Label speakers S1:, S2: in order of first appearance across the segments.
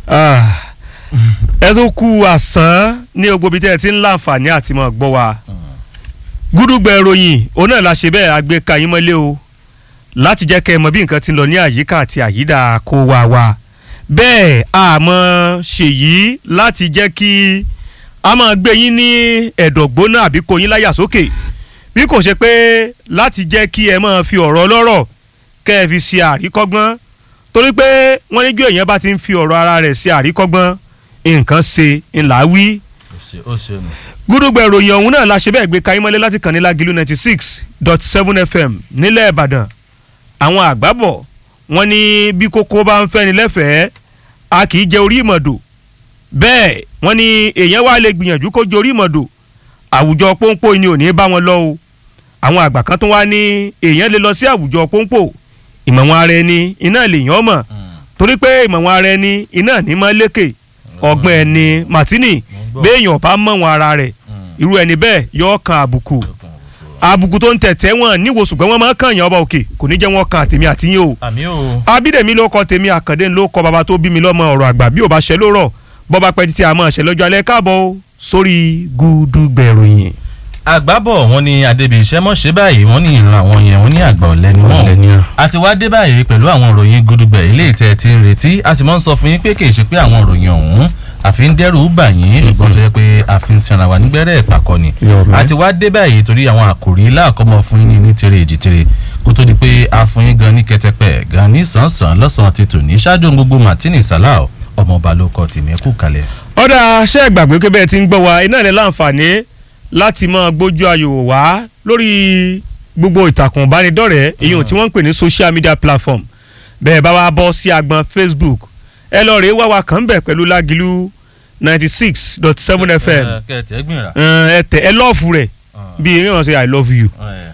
S1: ẹ tó kú àsán ní gbogbo ibi tẹ́ ẹ ti ń láǹfààní àti mọ̀ gbọ́ wa gúdúgbẹ̀ ròyìn òun náà la ṣe bẹ́ẹ̀ agbéka yín mọ́lé o láti jẹ́ kẹ́ ẹ mọ̀ bí nǹkan ti ń lọ ní àyíká àti àyídà kó wa wa bẹ́ẹ̀ àmọ́ ṣèyí láti jẹ́ kí a máa gbé yín ní ẹ̀dọ̀gbóná àbí kó yín láyà sókè bí kò ṣe pé láti jẹ́ kí ẹ máa fi ọ̀rọ̀ ọlọ́rọ̀ kẹ́ ẹ fi ṣe àríkọ́gbọ́n torí pé wọ́n ní ju èèyàn bá ti ń fi ọ̀rọ̀ ara rẹ̀ ṣe àríkọ́gbọ́n nǹkan ṣe ńlá wí.
S2: ó ṣe nù.
S1: gúdúgbẹ̀ ìròyìn ọ̀hún náà la ṣe bẹ́ẹ̀ gbé kayín mọ́lé láti kàn ní Lágìlú ninety six dot seven fm nílẹ̀ Ìbàdàn àwọn àgbàbọ̀ wọ́n ní bí kókó bá ń fẹ́ni lẹ́fẹ̀ẹ́ a kì í jẹ orí ìmọ̀dò bẹ́ẹ̀ wọ́n ní èèyàn wá lè gbìyànjú kó jẹ orí ìmọ̀dò àwùjọ pọ́npọ́ ni ò ní bá wọn lọ o àwọn àgbà kan tó wá ní èèyàn lè lọ sí àwùjọ pọ́npọ́ ìmọ̀ wọn ara ẹni iná lèèyàn mọ̀ torí pé ìmọ̀ wọn ara ẹni iná ní mọ́ lékè ọgbọ́n ẹni Martini béèyàn bá mọ̀ wọn ara rẹ̀ irú ẹni bẹ́ẹ̀ yọ kan àbùkù àbùkù tó ń tẹ̀tẹ̀ wọn níwò ṣùgbọ́n wọn máa ń kàn yàn ọba òkè kò ní jẹ́ wọn kan àtèmi àtìyìn o
S2: àmì o.
S1: abídèmí ló kọ tèmi àkàndé ló kọ bàbá tó bí mi lọ́mọ ọ̀rọ̀ àgbà bí ò bá ṣe ló rọ̀ bọ́ba pẹ́ títí àmọ́ ṣe lọ́jọ́ alẹ́ káàbọ̀ o sórí Gúdúgbẹ̀ ìròyìn.
S2: àgbábọ̀ wọn ni adébí iṣẹ́ mọ̀ ṣe báyìí wọ́n ní ìran àwọn yẹn wọ́n ní àgbà ọ̀lẹ́ ni wọ́n a ti wá dé báyìí pẹ̀lú àwọn ìròyìn Gúdúgbẹ̀ ilé ìtẹ́ ti ń retí a sì máa ń sọ fún yín pé kì í ṣe pé àwọn ìròyìn ọ̀hún àfi ń dẹ́rù bà yín ṣùgbọ́n tó yẹ pé àfi ń sinra wà nígbẹ́rẹ́ ìpàkọ́ ni a ti wá dé báyìí torí àwọn àkòrí láàkọ́mọ fún yín ní tere èjì tere kó tó di pé a fún yín gan ní kẹtẹpẹ gan ní sàn-sàn lọ́sàn-án ti tò ní ṣáájú gbogbo Martini Salau ọmọọba ló kọ tèmi kú kalẹ̀.
S1: ọ̀dà ṣé ẹ gbàgbé pé bẹ́ẹ̀ ti ń gbọ́ wa iná ilẹ̀ láǹfààní láti máa gbójú ayò wá lórí gbogbo ìtàkùn ìbánidọ́rẹ̀ẹ́ èyí tí wọ́n ń pè ní social media platform bẹ́ẹ̀ bá wa bọ́ sí agbọn Facebook ẹ lọ rèé wá wa kàn bẹ̀ pẹ̀lú Lágìlú ninety six dot seven FM
S2: kẹtẹ gbìnrà.
S1: ẹ tẹ ẹ lọ́ọ̀fù rẹ̀ bí eré wọn ṣe I love you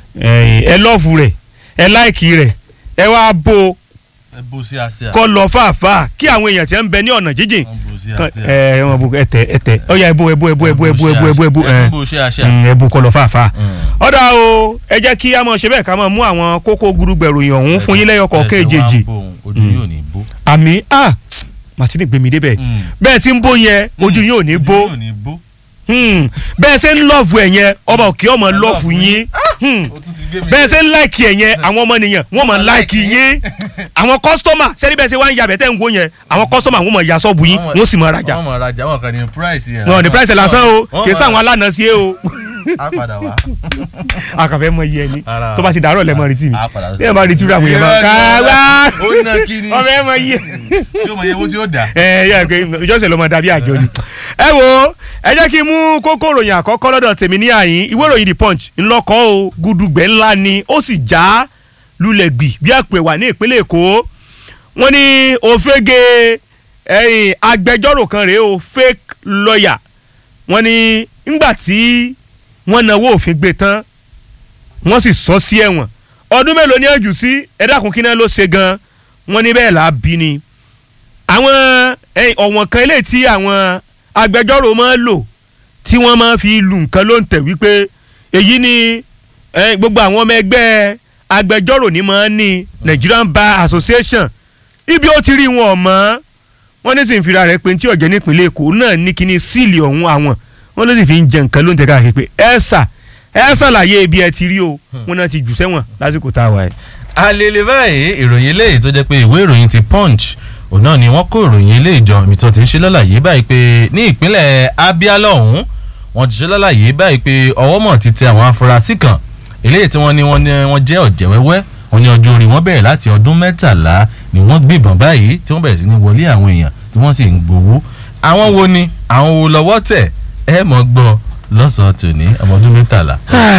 S1: ẹ lọ́ọ̀fù rẹ̀ ẹ láìkì rẹ̀ ẹ wá bo
S2: ẹ bó sí àṣẹ.
S1: kọ́ lọ fàáfàá kí àwọn èèyàn tí ń bẹ ní ọ̀nà jíjìn
S2: wọ́n bó sí
S1: kan-
S2: àṣẹ.
S1: ẹ wọn bu ẹtẹ ẹtẹ ọyà ẹbú ẹbú ẹbú ẹbú ẹbú ẹbú ẹbú ẹbú
S2: ẹ bó sí àṣẹ.
S1: ẹbú kọ́ lọ fàáfàá
S2: Mm.
S1: ọ̀dà o ẹ jẹ́ kí a mọ̀ ṣe bẹ́ẹ̀ ká mọ̀ mú àwọn kókó gudugbẹ̀ròyìn ọ̀hún fún yín lẹ́yọkọ̀
S2: Ẹsẹ̀ wa
S1: kéjèèjì
S2: ń bò òun, ojú yóò ní bó.
S1: àmì ah Martini gbèmí débẹ̀
S2: Mm.
S1: bẹ́ẹ̀ tí ń bó yẹn ojú yín ò ní bó
S2: ojú yóò ní bó.
S1: Hmm. bẹ́ẹ̀ ṣe ń lọ́ọ̀fù ẹ̀ yẹn ọba òkè ọmọ
S2: Ẹ
S1: lọ́ọ̀fù
S2: lọ́ọ̀fù
S1: yín Hmm.
S2: ó tún ti gbé mi.
S1: bẹ́ẹ̀ ṣe ń láìkì ẹ̀ yẹn àwọn ọmọ nìyẹn wọ́n mọ̀ láìkì yín àwọn kọ́sítọ́mà sẹ́ni bẹ́ẹ̀ ṣe wá ń yabẹ̀ tẹ́ ń gbó yẹn àwọn kọ́sítọ́mà wọ́n mọ̀ ya sọ́ọ̀bù yín wọ́n sì mọ̀ rajà
S2: wọ́n mọ̀ rajà wọ́n kàn ní price yẹn.
S1: wọn ò ní price lásán o
S2: Wọ́n
S1: kì í
S2: mọ̀-
S1: sáwọn alánà sí e o
S2: á padà wá.
S1: akànfẹ́ mọ iye ẹni
S2: Ara-
S1: tó bá ti dàárọ̀ lẹ́mọ̀ retí mi
S2: á padà
S1: bí ẹ bá retí rẹ̀ àwọn èèyàn máa ká wá
S2: ó ná kí ni.
S1: ọmọ ẹ mọ iye
S2: tí ó mọ iye owó tí ó dà.
S1: ẹ yẹ pé ìjọsìn ló máa dàbí àjọ ni. ẹ wo ẹ jẹ́ kí n mú kókó ìròyìn àkọ́kọ́ lọ́dọ̀ tèmi ní àyín ìwé ìròyìn the punch ńlọkọ́ o gudugbẹ́ ńlá ni ó sì já lulẹ̀ gbì bí àpè wà ní ìpínlẹ̀ èkó wọ́n ní òfégè ẹ̀yìn agbẹjọ́rò kan rèé o fake lawyer wọ́n ní ńgbà tí wọ́n náwó òfin gbé tán wọ́n sì sọ sí ẹ̀wọ̀n ọdún mélòó ni ẹ jù sí ẹ dákun kí náà ló ṣe gan wọ́n ní bẹ́ẹ̀ là á bí ni àwọn ẹ̀yìn ọ̀wọ̀n kan eléyìí tí àwọn agbẹjọ́rò máa ń lò tí wọ́n máa fi lu nǹkan ló ń tẹ̀ wípé èyí ni eh, gbogbo àwọn ọmọ ẹgbẹ́ agbẹjọ́rò ní máa ń ní Nigerian Bar Association ibi ó ti rí wọn ọ̀mọ́ wọ́n ní sì ń fira rẹ̀ pé tí ọ̀jẹ̀ nípínlẹ̀ Èkó náà ní kíní síìlì ọ̀hún àwọn wọ́n ló sì fi ń jẹ nǹkan ló ń tẹ̀ káàkiri pé ẹ sà ẹ ṣàlàyé ibi ẹ ti rí o wọn náà ti jù sẹ́wọ̀n lásìkò tá a wà yìí.
S2: alele báyìí ìròyìn eléyìí tó jẹ́ pé ìwé ìròyìn ti punch òun náà ni wọ́n kó ìròyìn eléyìí jọ ibi tó ti ń ṣe lálàyé báyìí pé ní ìpínlẹ̀ Abia lọ́hùn wọ́n ti ṣe lálàyé báyìí pé ọwọ́ mọ̀ ti tẹ àwọn afurasí kan eléyìí tí wọ́n ní wọ́n ní wọ́n jẹ́ ọ̀jẹ̀ wẹ́wẹ́ wọ́n ní ọjọ́ orí wọn bẹ̀rẹ̀ láti ọdún mẹ́tàlá ni wọ́n gbébọn báyìí tí wọ́n bẹ̀rẹ̀ sí ní wọlé àwọn èèyàn tí wọ́n sì ń gbowó àwọn wo ni àwọn wo lọ́wọ́ tẹ̀ ẹ mọ̀ gbọ́ lọ́sàn-án tòní ọmọ ọdún mẹ́tàlá.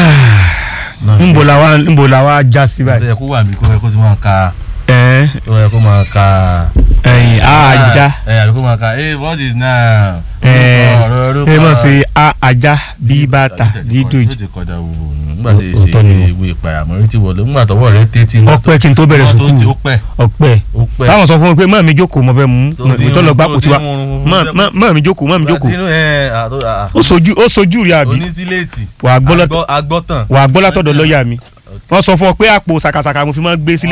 S1: nbo la wa nbo la wa já sí báyìí.
S2: ó yẹ kó wà mí kó yẹ kó ti máa ka
S1: ẹ
S2: ó yẹ kó máa ka.
S1: ẹyin ajá
S2: ẹ àbí kó máa ka hey what is now.
S1: ẹ
S2: ọ̀rọ̀ orúkọ
S1: ẹ mọ̀ sí a ajá bí bàtà dídò
S2: yóò ti kọjá wò nígbà tí
S1: Ó- òótọ́ ni
S2: ṣe
S1: o.
S2: ìwé ìpayàmọ́ rí ti wọlé nígbà tọwọ́ rẹ tẹ́tí.
S1: ọpẹ́ kí n tó bẹ̀rẹ̀
S2: ó
S1: sùkúù
S2: pẹ́
S1: ọpẹ́
S2: ó pẹ́.
S1: táwọn sọ fún mi pé mọ mi jókòó mọ fẹ́ mú
S2: Tó ti
S1: mi tó lọ
S2: ń-
S1: gbá
S2: tó
S1: kò
S2: ti
S1: tiwa
S2: ń rún-
S1: mọ mi jókòó mọ mi jókòó
S2: Látinú ẹ àtó àà.
S1: ó sojú ó sojú rí àbí
S2: onísíléètì.
S1: wà á gbọ́ lọ́tọ̀
S2: Agbọ́- agbọ́tàn.
S1: wà á gbọ́ látọ̀dọ̀ lọ́ọ̀yà mi wọ́n sọ fún ọ pé àpò sàkàsàkà mo fi máa ń gbé sílé